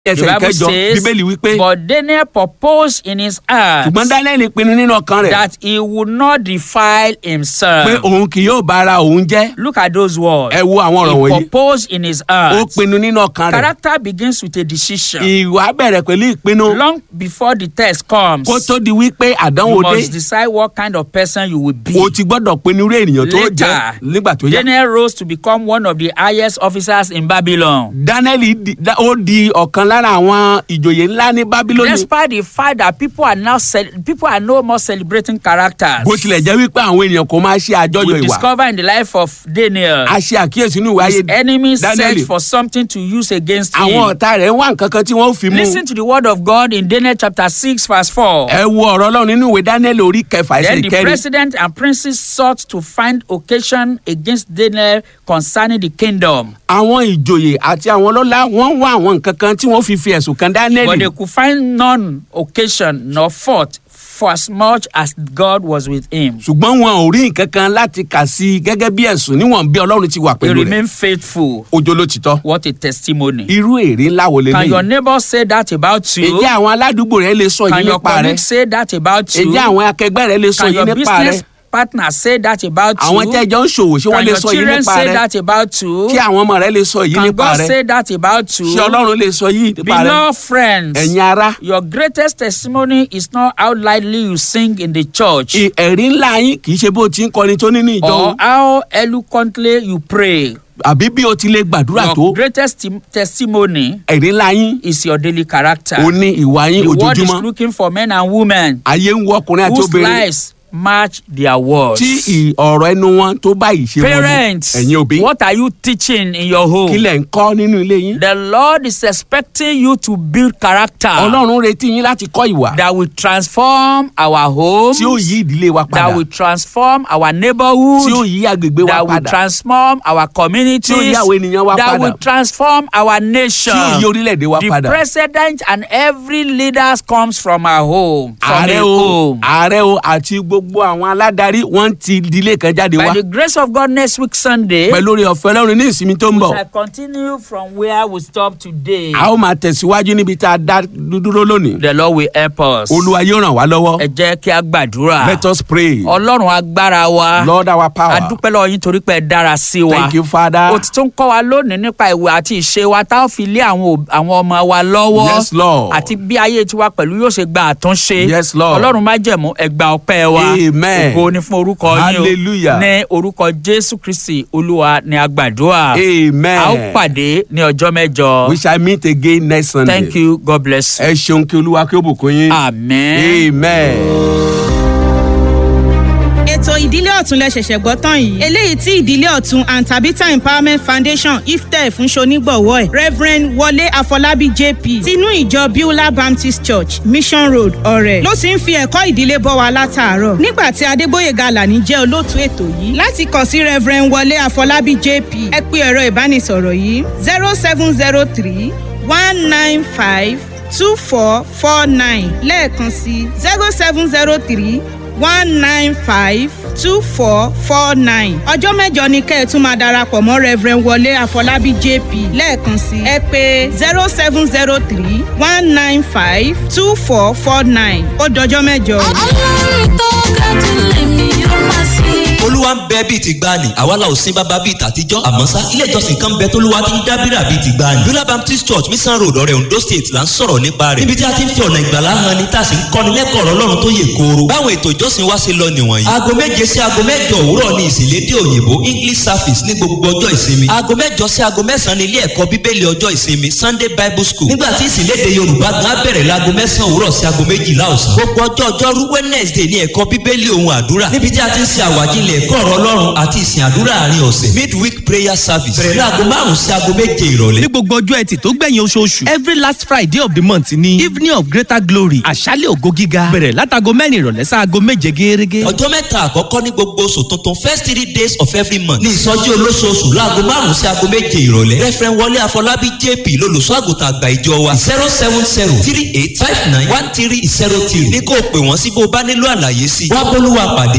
The ẹsẹ̀ Bible ìkẹjọ says, bíbélì wípé But Daniel proposed in his heart ṣùgbọ́n daniel pinnu nínú ọkàn rẹ̀ that he would not defile pé himself. òun kì yóò bá ara òun jẹ́ Look at those words. ẹ wo àwọn ọ̀rọ̀ He wọ̀nyí proposed in his ó heart. pinnu nínú ọkàn rẹ̀ Character begins with a decision. ìwà bẹ̀rẹ̀ pẹ̀lú ìpinnu Long before the test comes, kó tó di wípé you àdánwò dé must decide what kind of person you will be. o ti gbọ́dọ̀ pinnu irú ènìyàn tó jẹ́ Later, nígbà tó yá Daniel rose to become one of the highest officers in Babylon. daniel di- da- ó di ọ̀kan lára àwọn ìjòyè ńlá ní bábílónì Despite the fact that people are now cel- people are no more celebrating characters, bó tilẹ̀ jẹ́ wípé àwọn ènìyàn kò máa ṣe àjọyọ̀ we ìwà discover in the life of Daniel, a ṣe àkíyèsí nínú ìwà ayé his enemies daniel search for something to use against àwọn him. ọ̀tá rẹ̀ ń wá nǹkan kan tí wọ́n fi mú Listen to the word of God in Daniel chapter six verse four. ẹ wo ọ̀rọ̀ ọlọ́run nínú ìwé daniel orí kẹfà ẹsẹ̀ Then the ìkẹrin president and princes sought to find occasion against Daniel concerning the kingdom, àwọn ìjòyè àti àwọn ọlọ́lá wọ́n ń wá àwọn nǹkan kan tí wọ́n fi fi ẹ̀sùn kan daniel but they could find none occasion nor fault for as much as God was with him. ṣùgbọ́n wọn ò rí nǹkan kan láti kà sí i gẹ́gẹ́ bí ẹ̀sùn níwọ̀n bí ọlọ́run ti wà He pẹ̀lú rẹ̀ remained faithful. ojo ló ti tọ́ What a testimony. irú èrè ńlá wo lè Can your léyìí neighbor say that about you? èyí àwọn aládùúgbò rẹ lè sọ Can yìí your nípa rẹ colleague say that about you? èyí àwọn akẹgbẹ́ rẹ lè sọ Can yìí your nípa rẹ business partner say that about àwọn you? tẹ́jọ́ ń ṣòwò ṣé wọ́n Can lè your sọ yìí children nípa say rẹ that about you? kí àwọn ọmọ rẹ lè sọ yìí Can nípa God rẹ say that about you? ṣé ọlọ́run lè sọ yìí nípa rẹ Beloved friends, ẹ̀yin ara your greatest testimony is not how loudly you sing in the church ì- ẹ̀rí ńlá yín kì í ṣe bó ti ń kọrin tó nínú ìjọ or o, how eloquently you pray. àbí bí o ti lè gbàdúrà tó Your greatest tim- testimony ẹ̀rí ńlá yín is your daily character. o ní ìwà yín The world is ojoojúmọ́ looking for men and women ayé ń wọ ọkùnrin àti whose obìnrin lives match their words. tí ì- ọ̀rọ̀ ẹnu wọn tó bá ìṣe wọn mu Parents, ẹ̀yin òbí what are you teaching in your kí home? lẹ̀ ń kọ́ nínú ilé yín The Lord is expecting you to build character ọlọ́run retí yín láti kọ́ ìwà that will transform our homes, tí ó yí ìdílé wa that padà will transform our tí ó neighborhood, yí agbègbè wa that will padà transform our communities, Tí ó yí àwọn ènìyàn wa that padà. will transform our nation. tí ó yí orílẹ̀-èdè wa The padà president and every leader comes from our home, from ààrẹ a o home. ààrẹ o àti gbogbo àwọn aládarí wọ́n ti ìdílé kan jáde By wá the grace of God, next week Sunday, pẹ̀lú orí ọ̀fẹ́ ọlọ́run ní ìsinmi tó ń we bọ̀ shall continue from where we stopped today. a ó máa tẹ̀síwájú níbi tá a dá dúró lónìí The Lord will help us. olúwa yóò ràn wá lọ́wọ́ Ẹ jẹ́ kí a gbàdúrà. let us pray Ọlọ́run agbára wa. lord our A power dúpẹ́ lọ́wọ́ yín torí pé ẹ dára sí wa. thank you father O ti tún kọ́ wa lónìí nípa ìwé àti ìṣe wa tá a fi lé àwọn òb- àwọn ọmọ wa lọ́wọ́. Yes, Lord. Àti bí ayé tiwa pẹ̀lú yóò ṣe gba àtúnṣe. Yes, Lord. Ọlọ́run má jẹ̀mú ẹgbà ọpẹ́ wa. Amen. Ògo ni fún orúkọ yín o. Hallelujah. Ní orúkọ Jésù Kristi Olúwa ni a gbàdúrà. amen A ó pàdé ní ọjọ́ mẹ́jọ. we shall meet again next sunday Thank you. God bless you. ẹ ṣeun kí olúwa kí ó bùkún yín Amen. amen. ètò ìdílé ọ̀tún lẹ ṣẹ̀ṣẹ̀ gbọ́ tán yìí eléyìí tí ìdílé ọ̀tún and tabitha empowerment foundation iftẹ fún ṣonígbọ̀wọ́ ẹ̀ reverend wọlé àfọlábí jp tinú ìjọ beulah baptist church mission road ọ̀rẹ́ ló ti ń fi ẹ̀kọ́ ìdílé bọ́ wa látàárọ̀ nígbà tí adébóyè galani jẹ́ olóòtú ètò yìí láti kàn sí reverend wọlé àfọlábí jp ẹ pé ẹ̀rọ ìbánisọ̀rọ̀ yìí zero seven zero three one nine five two four four nine lẹ́ẹ̀kan sí zero seven zero three one nine five two four four nine. ọjọ́ mẹ́jọ ni kẹ́ ẹ̀ tún máa darapọ̀ mọ́ reverend wọlé àfọlábí jp lẹ́ẹ̀kan sí ẹ pé zero seven zero three one nine five two four four nine ó dọjọ́ mẹ́jọ. ọlọ́run tó ga jù lèmi yóò máa sìn. olúwa ń bẹ bíi ti gbani àwa la ò sin bàbá bíi tàtijọ́ àmọ́ sá ilé ìjọsìn kan bẹ tólúwa ti ń dábìrà bíi ti gbani bíọ́lá baptist church mission road ọ̀rẹ́ ondo state là ń sọ̀rọ̀ nípa rẹ̀ níbi tí a ti ń fi ọ̀nà ìgbàlá hàn ni tá a sì ń kọ́ni lẹ́kọ̀ọ́ ọ̀rọ̀ ọlọ́run tó yè kooro báwọn ètò ìjọsìn wa ṣe lọ nìwọ̀nyí. aago méje sí aago mẹ́jọ òwúrọ̀ ni ìsìnlédè òyìnbó english service ní gbogbo ọjọ́ ìsinmi aago mẹ́jọ sí aago mẹ́sàn-án ní ilé ẹ̀kọ́ bíbélì ọjọ́ ìsinmi sunday bible school nígbà tí ìsìnlédè yorùbá gan á bẹ̀rẹ̀ láago mẹ́sàn-án òwúrọ̀ sí aago méjìlá ọ̀sán gbogbo ọjọ́ ọjọ́rú wednesday ní ẹ̀kọ́ bíbélì ohun àdúrà níbi tí a ti ń ṣe àwàjílẹ̀ ẹ̀kọ́ ọ̀rọ̀ ọlọ́run àti ìsìn àdúrà àárín ọ̀sẹ̀ midweek prayer service bẹ̀rẹ̀ láago márùn-ún sí aago méje ìrọ̀lẹ́ ní gbogbo ọjọ́ ẹtì tó gbẹ̀yìn oṣooṣù every last friday of the month ni evening of greater glory àṣálẹ̀ ògo gíga bẹ̀rẹ̀ látago mẹ́rin ìrọ̀lẹ́ sáago méje gẹ́gẹ́. ọjọ́ mẹ́ta àkọ́kọ́ ní gbogbo oṣù tuntun first three days of every month ní ìsọjí olóṣooṣù láago márùn-ún sí aago méje ìrọ̀lẹ́ referent wọlé àfọlábí jp lolùṣọ́ àgùntàn àgbà ìjọ wa zero seven zero three eight five nine one three zero three ní kó o pè wọ́n sí bó o bá nílò àlàyé sí i wá bólúwa pàdé